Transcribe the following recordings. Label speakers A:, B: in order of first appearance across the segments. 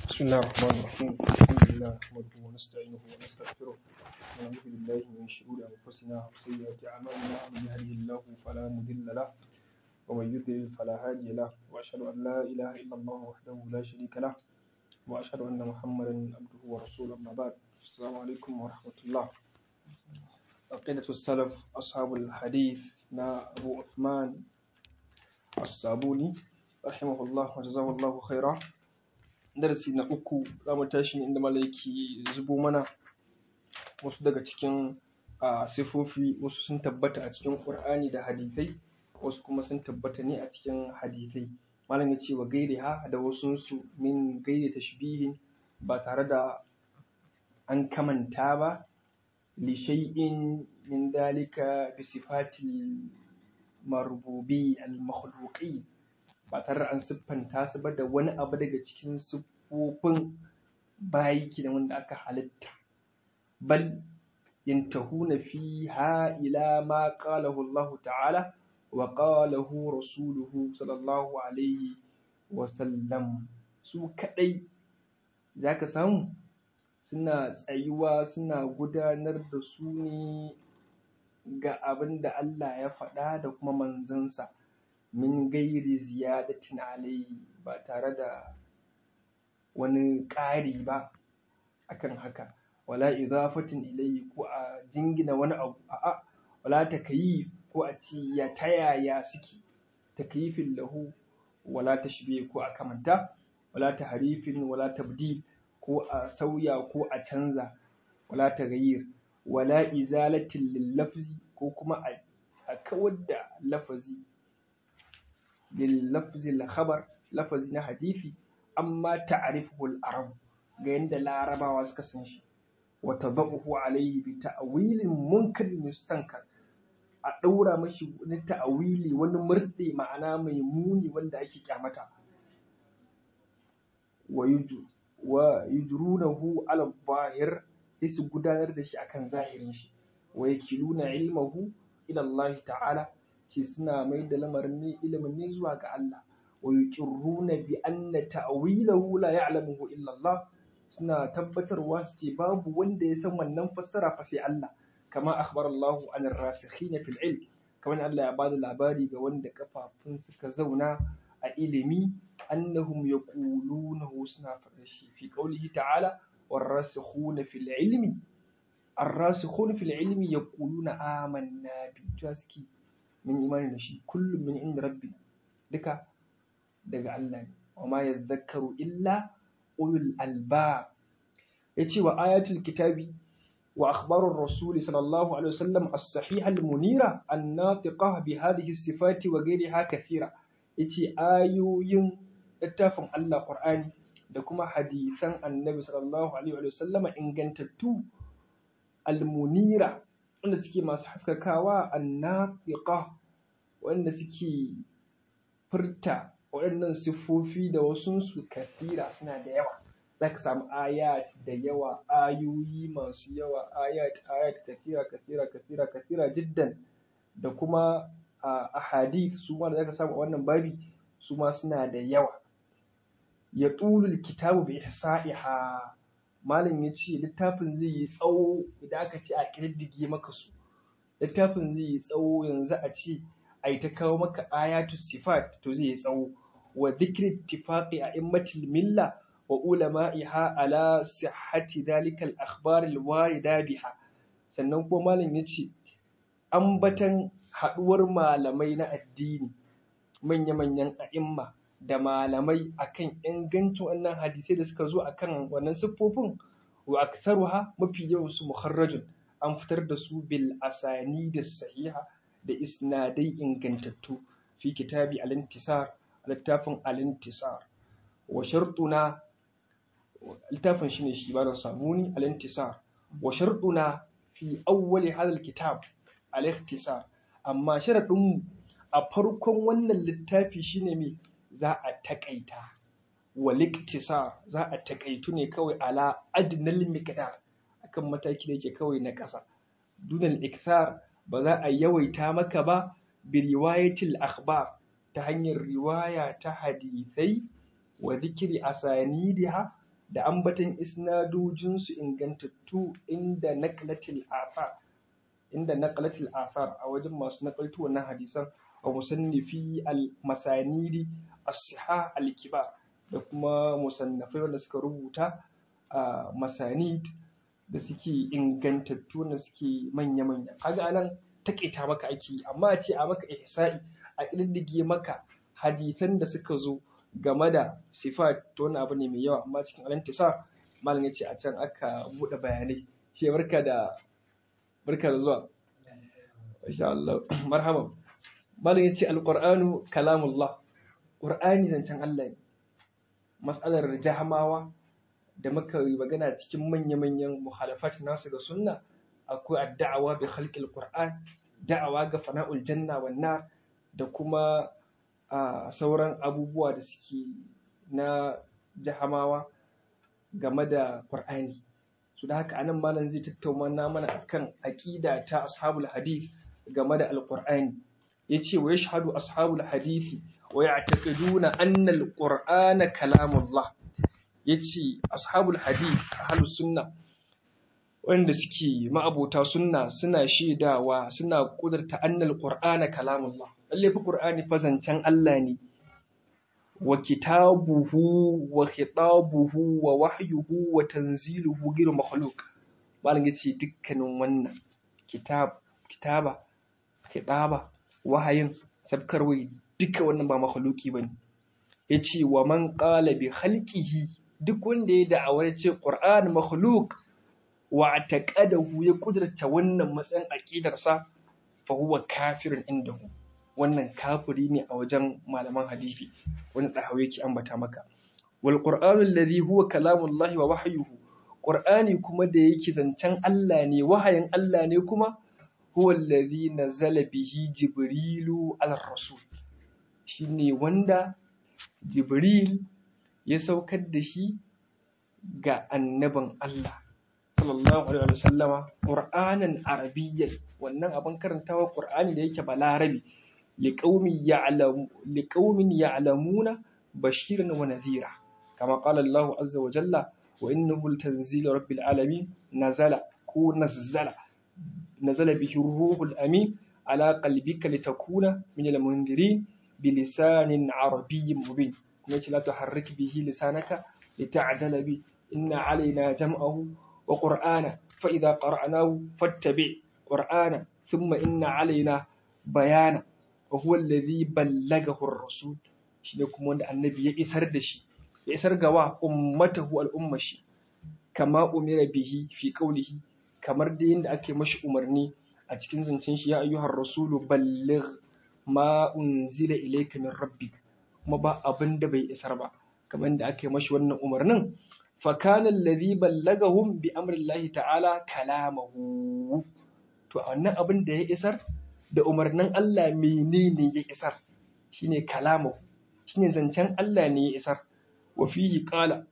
A: بسم الله الرحمن الرحيم الحمد لله نحمده ونستعينه ونستغفره ونعوذ بالله من شرور انفسنا وسيئات اعمالنا من يهده الله فلا مضل له ومن يضلل فلا هادي له واشهد ان لا اله الا الله وحده لا شريك له واشهد ان محمدا عبده ورسوله اما بعد السلام عليكم ورحمه الله عقيدة السلف أصحاب الحديث نا أبو عثمان الصابوني رحمه الله وجزاه الله خيرا darasi na uku za mu tashi ne inda malaiki zubo mana wasu daga cikin sifofi wasu sun tabbata a cikin ƙur'ani da hadithai wasu kuma sun tabbata ne a cikin hadithai malam ya ce wa gaire ha da wasunsu min gaire tashbihin ba tare da an kamanta ba li shay'in min dalika bi sifatil marbubi al makhluqi ba tare da an siffanta su ba da wani abu daga cikin siffofin bayi da wanda aka halitta bal yantahuna fiha ila ma qalahu Allah ta'ala wa qalahu rasuluhu sallallahu alaihi wa sallam su kadai zaka samu suna tsayuwa suna gudanar da su ne ga abin da Allah ya faɗa da kuma manzansa min gairi ziyadatin alayhi ba tare da wani ƙari ba akan haka wala idafatin ilayhi ko a jingina wani abu a'a wala takayif ko a ce ya ta yaya suke takayifin lahu wala tashbih ko a kamanta wala tahrifin wala tabdil ko a sauya ko a canza wala taghayyir wala izalatin lil lafzi ko kuma a kawar da lafazi لللفظ الخبر لفظ na hadisi amma ta'rifuhu al-arab ga yanda larabawa suka san shi wa tadahu alayhi bi ta'wilin munkar mustankar a daura mashi wani ta'wili wani murdi ma'ana mai muni wanda ake kyamata wa yuju wa yujrunahu ala zahir su gudanar da shi akan zahirin shi wa yakiluna ilmahu ila Allah ta'ala ce suna mai da lamarin ne ilimin ne zuwa ga Allah wa yuqirruna bi anna ta'wilahu la ya'lamuhu illa Allah suna tabbatarwa su ce babu wanda ya san wannan fassara fa sai Allah kama akhbar Allah an ar-rasikhina fil ilm kamar Allah ya bada labari ga wanda kafafun suka zauna a ilimi annahum yaqulunahu suna faɗa shi fi qawlihi ta'ala war-rasikhuna fil ilmi ar-rasikhuna fil ilmi yaquluna amanna bi suke min imani da shi kullum min inda rabbi duka daga Allah ne wa ma yadhakkaru illa ulul albab yace wa ayatul kitabi wa akhbarur rasul sallallahu alaihi wasallam as-sahiha al-munira an-natiqa bi hadhihi as-sifati wa ghayriha kathira yace ayoyin littafin Allah Qur'ani da kuma hadisan annabi sallallahu alaihi wasallama ingantattu al-munira wanda suke masu haskakawa annafiqa wanda suke furta waɗannan siffofi da wasunsu kafira suna da yawa za ka samu ayat da yawa ayoyi masu yawa ayat ayat kafira kafira kafira kafira jiddan da kuma a hadith su ma da za ka samu a wannan babi su ma suna da yawa ya tulul kitabu bi ihsa'iha malam ya ce littafin zai yi tsawo idan aka ce a ƙididdige maka su littafin zai yi tsawo yanzu a ce a yi ta kawo maka ayatu sifat to zai yi tsawo wa dhikri ittifaqi a immatil milla wa ulama'iha ala sihhati dhalika al-akhbar al-warida biha sannan kuma malam ya ce ambatan haɗuwar malamai na addini manya-manyan a'imma da malamai akan ingancin wannan hadisai da suka zo akan wannan siffofin wa aktharuha mafi yawan su muharrajun an fitar da su bil asani da sahiha da isnadai ingantattu fi kitabi al-intisar littafin al-intisar wa shartuna littafin shine shi ba da sabuni al-intisar wa shartuna fi awwali hadal kitab al-ikhtisar amma sharadin a farkon wannan littafi shine me za a taƙaita waliktisa za a taƙaitu ne kawai ala adnal miqdar akan mataki da yake kawai na ƙasa dunal ikthar ba za a yawaita maka ba bi riwayatil akhbar ta hanyar riwaya ta hadithai wa dhikri asanidiha da ambatan isnadojinsu ingantattu inda naqlatil athar inda naqlatil athar a wajen masu nakaltu wannan hadisan a musannifi al-masanidi as-sihah al-kibar da kuma musannafai wanda suka rubuta a masanid da suke ingantattu wanda suke manya-manya kaga anan taƙaita maka ake amma a ce a maka ihsa'i a ƙididdige maka hadisan da suka zo game da sifat to wani abu ne mai yawa amma cikin alantisa malam ya ce a can aka buɗe bayanai shi barka da barka da zuwa insha Allah marhaba malam ya ce alqur'anu kalamullah qur'ani zancen Allah ne mas'alar jahamawa da muka yi magana cikin manya-manyan muhalafat nasu ga sunna akwai addawa bi khalqil qur'an da'awa ga fana'ul janna wan nar da kuma a sauran abubuwa da suke na jahamawa game da qur'ani su da haka anan malam zai tattauna mana akan aqida ta ashabul hadith game da alqur'ani yace wa yashhadu ashabul hadith wa ya'taqiduna anna alqur'ana kalamullah yace ashabul hadith ahlus sunna wanda suke ma'abota sunna suna shaidawa suna kudurta annal qur'ana kalamullah lalle fa qur'ani fa zancen Allah ne wa kitabuhu wa khitabuhu wa wahyuhu wa tanziluhu ghayr makhluq malam yace dukkanin wannan kitab kitaba khitaba wahayin sabkarwai duka wannan ba makhluki bane yace wa man qala bi khalqihi duk wanda ya da'awar ce qur'an makhluq wa taqadahu ya kudurta wannan matsayin aqidarsa fa huwa kafirun indahu wannan kafiri ne a wajen malaman hadisi wani dahawi yake ambata maka wal qur'anu alladhi huwa kalamullahi wa wahyuhu qur'ani kuma da yake zancen Allah ne wahayin Allah ne kuma huwa alladhi nazala bihi jibrilu ala rasul shine wanda jibril ya saukar da shi ga annabin Allah sallallahu alaihi wa sallama qur'anan arabiyyan wannan abin karantawa qur'ani da yake balarabi liqaumin ya'lamu liqaumin ya'lamuna bashiran wa nadhira kama qala Allah azza wa jalla wa innahu latanzilu rabbil alamin nazala ko nazzala nazala bihi ruhul amin ala qalbika litakuna min al-mundirin bilisanin arabiyyin mubin kuma ce la tuharrik bihi lisanaka lita'dala bi inna alaina jam'ahu وقرآنا فإذا قرأناه فاتبع قرآنا ثم إن علينا بيانا وهو الذي بلغه الرسول shine kuma wanda annabi ya isar da shi ya isar ga wa ummatahu al'umma shi kama umira bihi fi qawlihi kamar da yanda ake mashi umarni a cikin zancen shi ya ayyuhar rasulu balligh ma unzila ilayka min rabbik kuma ba abin da bai isar ba kamar da ake mashi wannan umarnin فكان الذي بلغهم بأمر الله تعالى كلامه to wannan abin da ya isar da umarnin Allah menene ya isar shine kalamu shine zancen Allah ne ya isar wa fihi qala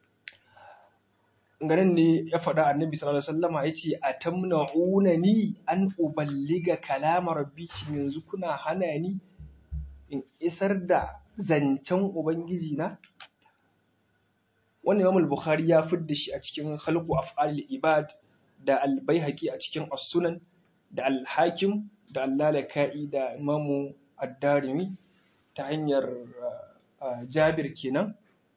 A: ganin ne ya faɗa annabi sallallahu alaihi wasallama yace atamna'unani an uballiga kalama rabbi yanzu kuna hana ni in isar da zancen ubangiji na wannan Imam al-Bukhari ya fidda shi a cikin Khalqu Af'al ibad da Al-Baihaqi a cikin As-Sunan da Al-Hakim da Al-Lalaka'i da Imam Ad-Darimi ta hanyar Jabir kenan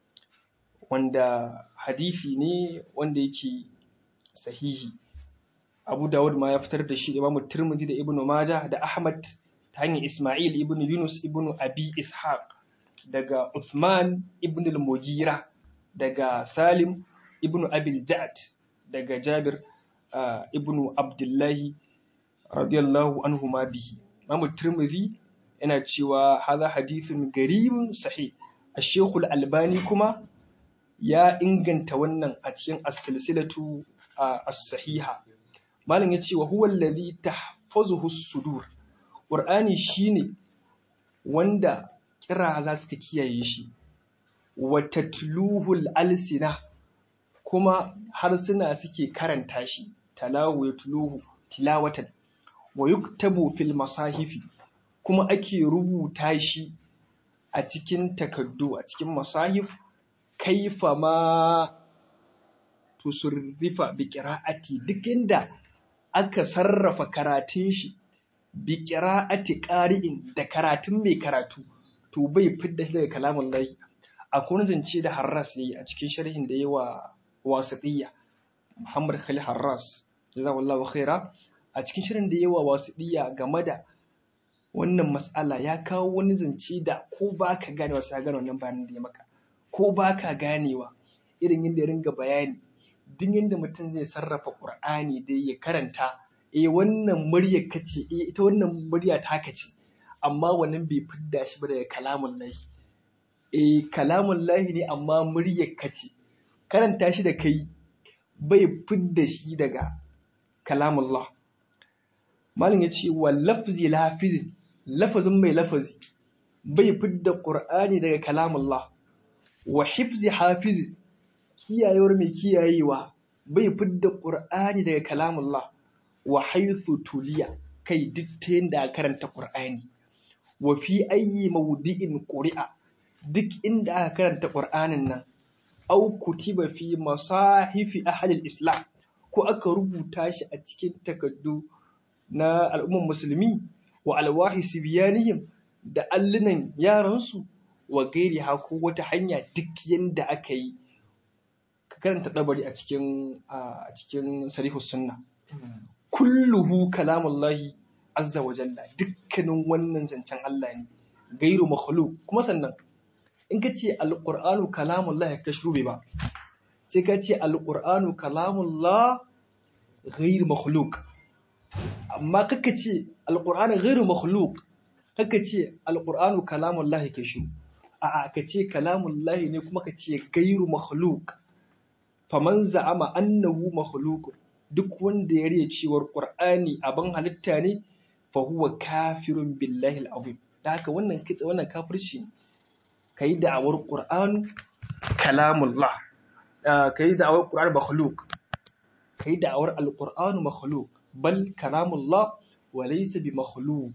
A: wanda hadisi ne wanda yake sahihi Abu Dawud ma ya fitar da shi da Imam Tirmidhi da Ibn Majah da Ahmad ta hanyar Isma'il ibn Yunus ibn Abi Ishaq daga Uthman ibn al-Mughira daga Salim ibn Abil Ja'ad daga Jabir uh, ibn Abdullahi radiyallahu anhu ma bihi. Imam Tirmidhi yana cewa hadha hadithun garibun sahih. Ash-Shaykh al-Albani kuma ya inganta wannan a cikin as-silsilatu uh, as-sahiha. Malam yace wa huwa alladhi tahfazuhu as-sudur. Qur'ani shine wanda kira za su kiyaye shi. wa tatluhul alsina kuma harsuna suke karanta shi talahu ya tuluhu tilawatan wa yuktabu fil masahifi kuma ake rubuta shi a cikin takaddu a cikin masahif kaifa ma to surrifa bi qira'ati duk inda aka sarrafa karatun shi bi qira'ati qari'in da karatun mai karatu to bai fidda shi daga kalamun lahi akwai wani zance da Harras yayi a cikin sharhin da yawa wasitiyya Muhammad Khalil Harras jazakallahu khaira a cikin shirin da yawa wasitiyya game da wannan mas'ala ya kawo wani zance da ko ba ka ganewa sai gane wannan bayanin da ya maka ko ba ka ganewa irin yadda ya ringa bayani duk yadda mutum zai sarrafa Qur'ani da ya karanta eh wannan murya kace eh ita wannan murya ta kace amma wannan bai fidda shi ba daga kalamun lahi eh kalamun lahi ne amma muryar kace karanta shi da kai bai fidda shi daga kalamun Allah malin ya ce wa lafzi lafizin lafazin mai lafazi bai fidda qur'ani daga kalamun Allah wa hifzi hafizin kiyayewar mai kiyayewa bai fidda qur'ani daga kalamun Allah wa haythu tuliya kai duk ta yanda karanta qur'ani wa fi ayyi mawdi'in quri'a duk inda aka karanta qur'anin nan au kutiba fi masahifi ahli islam ko aka rubuta shi a cikin takaddu na al'ummar musulmi wa alwahi sibiyanihim da allunan yaransu wa gairi ko wata hanya duk yanda aka yi ka karanta dabari a cikin a cikin sarihus sunna kulluhu kalamullahi azza wa jalla dukkanin wannan zancen Allah ne gairu makhluq kuma sannan in ka ce alqur'anu kalamullah ka shube ba sai ka ce alqur'anu kalamullah gairu makhluq amma kaka ce alqur'anu gairu makhluq kaka ce alqur'anu kalamullah ka shu a'a ka ce kalamullah ne kuma ka ce gairu makhluq faman za'ama annahu makhluq duk wanda ya riya cewar qur'ani abin halitta ne fahuwa kafirun billahi al'azim da haka wannan kitse wannan kafirci ka yi da'awar ƙur'an kalamullah ka yi da'awar ƙur'an makhluk ka yi da'awar alƙur'an makhluk bal kalamullah wa laysa bi makhluk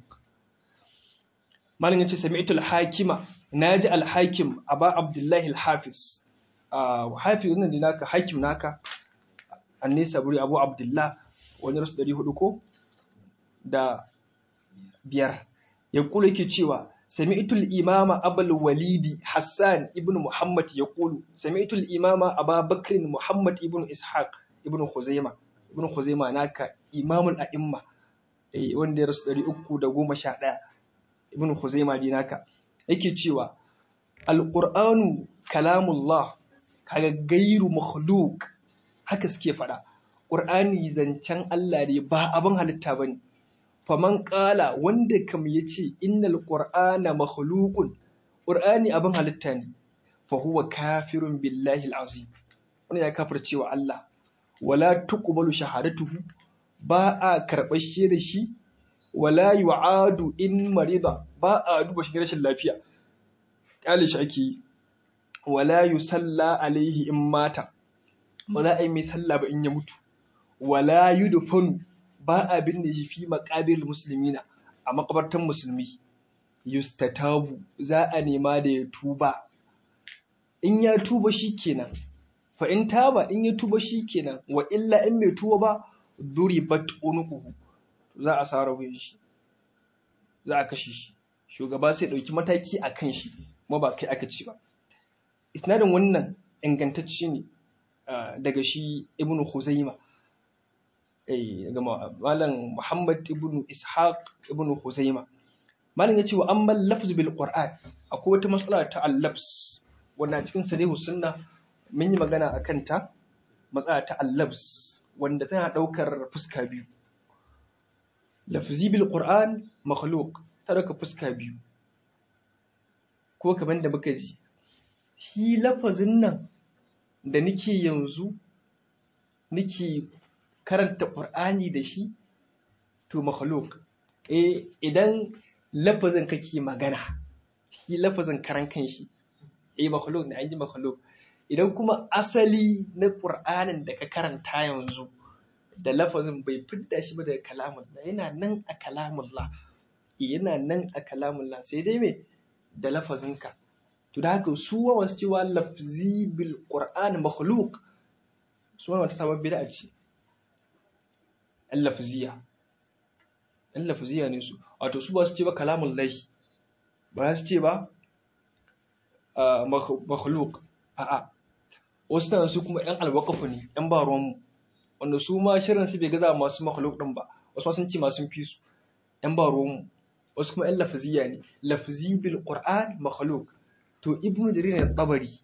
A: malin yace sami'tu al-hakima naji al-hakim aba abdullahi al-hafiz hafiz wannan da naka hakim naka annisa buri abu abdullah wani rasu 400 ko da biyar ya kula yake cewa sami'tul imama abul walidi hassan ibn muhammad ya kulu sami'tul imama ababakrin muhammad ibn ishaq ibn khuzaima ibn khuzaima naka imamul a'imma eh wanda ya rasu 311 ibn khuzaima di naka yake cewa alqur'anu kalamullah kaga gairu makhluq haka suke faɗa qur'ani zancen Allah ne ba abin halitta bane faman ƙala wanda kam ya ce innal ƙur'ana makhluqun ƙur'ani abin halitta ne fa huwa kafirun billahi al'azim wani ya kafir cewa Allah wala tuqbalu shahadatuhu ba a karɓar shi da shi wala yu'adu in marida ba a duba shi rashin lafiya ƙyale shi ake yi wala yusalla alaihi in mata ba za a yi mai sallah ba in ya mutu wala yudfanu ba a binne shi fi maƙabir musulmina a makabartan musulmi yustatabu za a nema da ya tuba in ya tuba shi kenan fa in taba in ya tuba shi kenan wa illa in mai tuba ba duribat unuquhu za a sara wuyan shi za a kashe shi shugaba sai dauki mataki a kan shi kuma ba kai aka ci ba isnadin wannan ingantacce ne daga shi ibnu khuzaima ga malam Muhammad ibn Ishaq ibn Huzaima malam yace wa amma lafzu bil Qur'an akwai wata matsala ta al-lafz wanda cikin sarihu sunna mun yi magana akan ta matsala ta al-lafz wanda tana daukar fuska biyu lafzi bil Qur'an makhluq ta dauka fuska biyu ko kamar da muka ji shi lafazin nan da nake yanzu nake karanta ƙur'ani da shi to makhluk eh idan lafazin kake magana shi lafazin karan kanshi eh makhluk ne an ji makhluk idan kuma asali na ƙur'anin da ka karanta yanzu da lafazin bai fidda shi ba daga kalamullah yana nan a kalamullah yana nan a kalamullah sai dai me da lafazinka to da haka su wasu cewa lafzi bil qur'an makhluk su ma wata sabon bid'a ce ɗan lafziya ɗan lafziya ne su wato su ba su ce ba kalamun lahi ba su ce ba makhluk a'a wasu tana su kuma ‘yan alwakafu ne ‘yan ba ruwanmu wanda su ma shirin su bai gaza masu makhluk ɗin ba wasu sun ce masu fi su ‘yan ba ruwanmu wasu kuma ‘yan lafziya ne lafzi bil qur'an makhluk to ibnu jarir ne tabari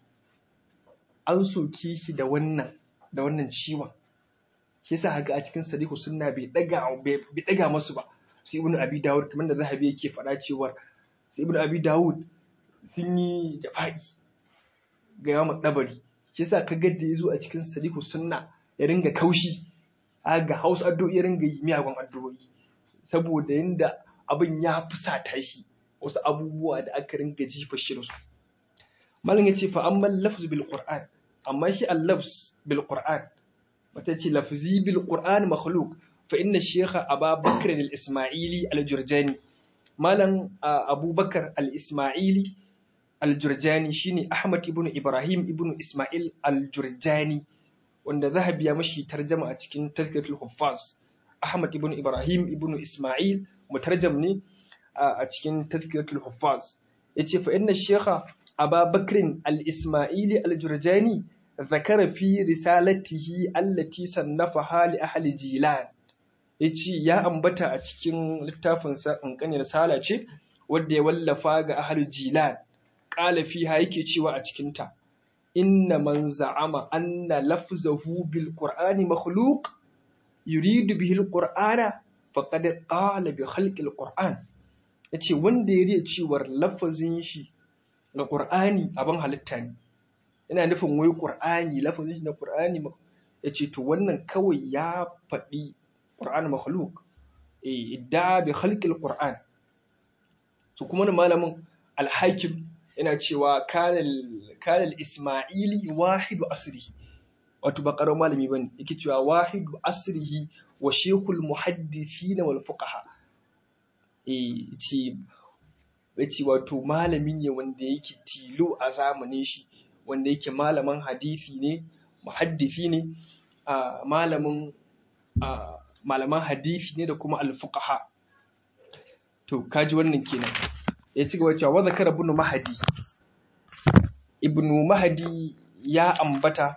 A: an soke shi da wannan da wannan ciwon shi yasa haka a cikin sadiku sunna bai daga bai daga masu ba sai ibnu abi dawud kamar da zahabi yake faɗa cewa sai ibnu abi dawud sun yi jafa'i ga yawan dabari shi yasa kaga da yazo a cikin sadiku sunna ya ringa kaushi ga hausa addu'o'i ya ringa yi miyagun addu'o'i saboda yanda abin ya fusata shi wasu abubuwa da aka ringa jifa shi da su malam yace fa amma lafz bil qur'an amma shi al-lafz bil qur'an wata ce lafzi bil qur'an makhluq fa inna shaykha abubakar al-isma'ili al-jurjani malam abubakar al-isma'ili al-jurjani shine ahmad ibn ibrahim ibn isma'il al-jurjani wanda zahabi ya mashi tarjama a cikin tazkiratul huffaz ahmad ibn ibrahim ibn isma'il mutarjam ne a cikin tazkiratul huffaz yace fa inna shaykha abubakar al-isma'ili al-jurjani ذكر في رسالته التي صنفها لأهل جيلان yace ya ambata a cikin littafinsa ƙanƙanin risala ce wadda ya wallafa ga ahal jilan ƙala fiha yake cewa a cikinta inna man za'ama anna lafzahu bil qur'ani makhluq yuridu bihi al qur'ana faqad qala bi khalqi al qur'an yace wanda ya riya cewar lafazin shi na qur'ani abin halitta ne yana nufin wai ƙur'ani lafazin shi na ƙur'ani ya ce to wannan kawai ya faɗi ƙur'ani makhluk idda bi khalqil ƙur'an su kuma malamin alhakim yana cewa kanal isma'ili wahidu asrihi wato ba ƙarar malami bane yake cewa wahidu asrihi wa shekul muhaddithin wal fuqaha eh ce yace wato malami ne wanda yake tilo a zamanin shi wanda yake malamin hadithi ne muhaddifi ne malamin malaman hadithi ne da kuma alfuqaha to kaji wannan kenan ya ci gaba cewa wa zakara ibn mahdi ibn mahdi ya ambata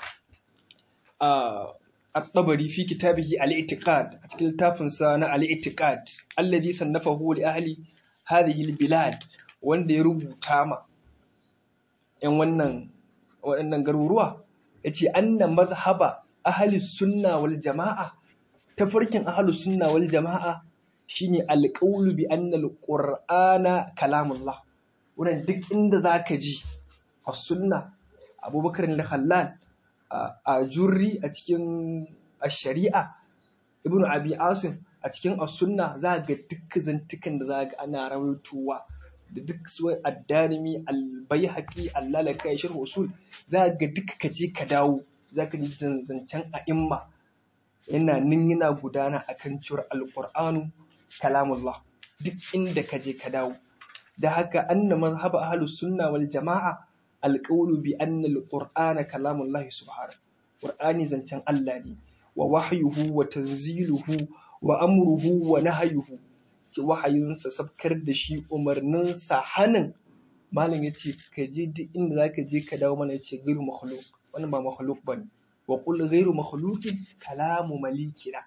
A: at-tabari fi kitabihi al-i'tiqad a cikin littafinsa na al-i'tiqad alladhi sannafahu li ahli hadhihi al-bilad wanda ya rubuta ma ‘yan wannan waɗannan garuruwa ya ce anna mazhaba ahli sunna wal jama'a tafarkin ahli sunna wal jama'a shine alƙawlu bi anna alqur'ana kalamullah wannan duk inda zaka ji a sunna abubakar al-khallal a jurri a cikin shari'a ibnu abi asim a cikin as-sunna za ga duk zantukan da za ga ana rawaitowa da duk su addanimi albayhaqi allalaka ya sharh usul za ga duk ka je ka dawo za ka ji zancen a'imma yana nin yana gudana akan cewar alqur'anu kalamullah duk inda ka je ka dawo da haka anna mazhab ahlus sunna wal jama'a alqawlu bi anna alqur'ana kalamullah subhanahu qur'ani zancen Allah ne wa wahyuhu wa tanziluhu wa amruhu wa nahyuhu ce wahayinsa sabkar da shi umarninsa hannun malam ya ce ka je duk inda za ka je ka dawo mana ya ce gairu makhluk wannan ba makhluk ba ne wa kul gairu makhlukin kalamu malikina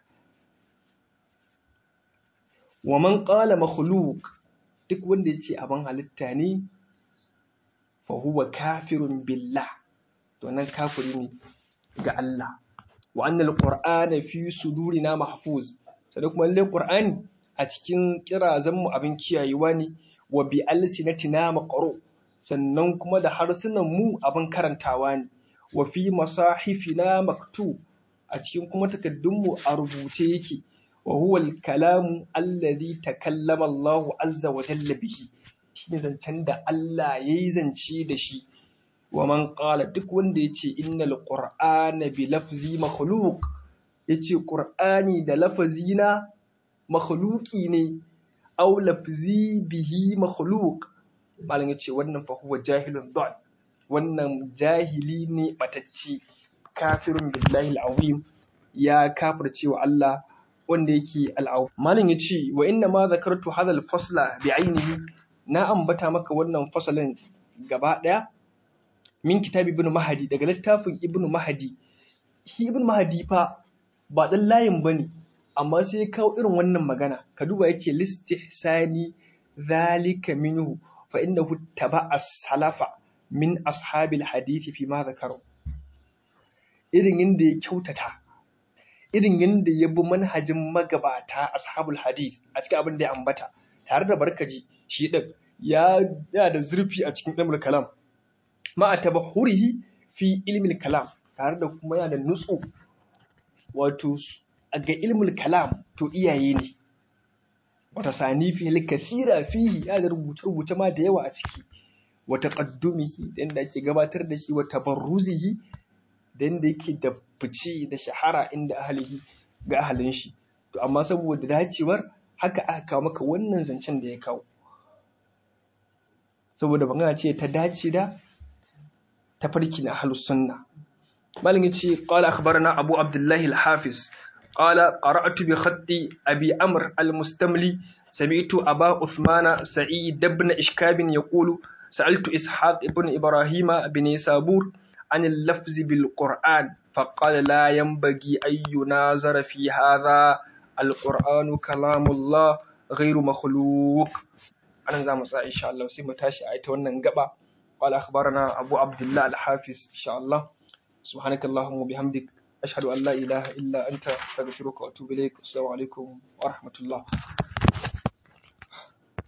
A: wa man qala makhluk duk wanda ya ce abin halitta ne fa huwa kafirun billah to nan kafiri ne ga Allah wa annal qur'ana fi sudurina mahfuz sai kuma lallai qur'ani a cikin kirazanmu abin kiyayewa ne wa bi alsinatina maqru sannan kuma da harsunan mu abin karantawa ne wa fi masahifina maktu a cikin kuma takaddunmu a rubuce yake wa huwa al-kalamu alladhi takallama Allah azza wa jalla bihi shine zancen da Allah yayi zance da shi wa man qala duk wanda yace innal qur'ana bi lafzi makhluq yace qur'ani da lafazina makhluki ne aw lafzi bihi makhluq malam yace wannan fa huwa jahilun dal wannan jahili ne batacci kafirun billahi al'azim ya kafirce wa Allah wanda yake al'azim malin yace wa inna ma zakartu hadha al-fasla bi ainihi na ambata maka wannan fasalin gaba daya min kitabi ibn mahdi daga littafin ibn mahdi shi ibn mahdi fa ba dan layin bane amma sai ya kawo irin wannan magana ka duba yake listihsani zalika minhu fa innahu taba'a salafa min ashabil hadithi fi ma zakaru irin yadda ya kyautata irin yadda ya bi manhajin magabata ashabul hadith a cikin abin da ya ambata tare da barkaji shi din ya ya da zurfi a cikin ilmul kalam ma tabahurihi fi ilmil kalam tare da kuma yana da nutsu wato ga ilmul kalam to iyaye ne wata sani fi kathira fihi ya da rubuce-rubuce ma da yawa a ciki wata ƙaddumihi da yadda ake gabatar da shi wata barruzihi da yadda yake da fice da shahara inda ahalihi ga ahalin shi to amma saboda dacewar haka aka kawo maka wannan zancen da ya kawo saboda magana ce ta dace da tafarki na ahlus sunna malam yace qala akhbarana abu abdullahi al-hafiz qala qara'tu bi khatti abi amr al-mustamli sami'tu aba uthmana sa'id ibn ishkab yaqulu سألت إسحاق بن إبراهيم بن سابور عن اللفظ بالقرآن فقال لا ينبغي أن ينازر في هذا القرآن كلام الله غير مخلوق أنا زعما إن شاء الله سيما تاشي آية وننقبع قال أخبرنا أبو عبد الله الحافظ إن شاء الله سبحانك اللهم وبحمدك أشهد أن لا إله إلا أنت أستغفرك وأتوب إليك والسلام عليكم ورحمة الله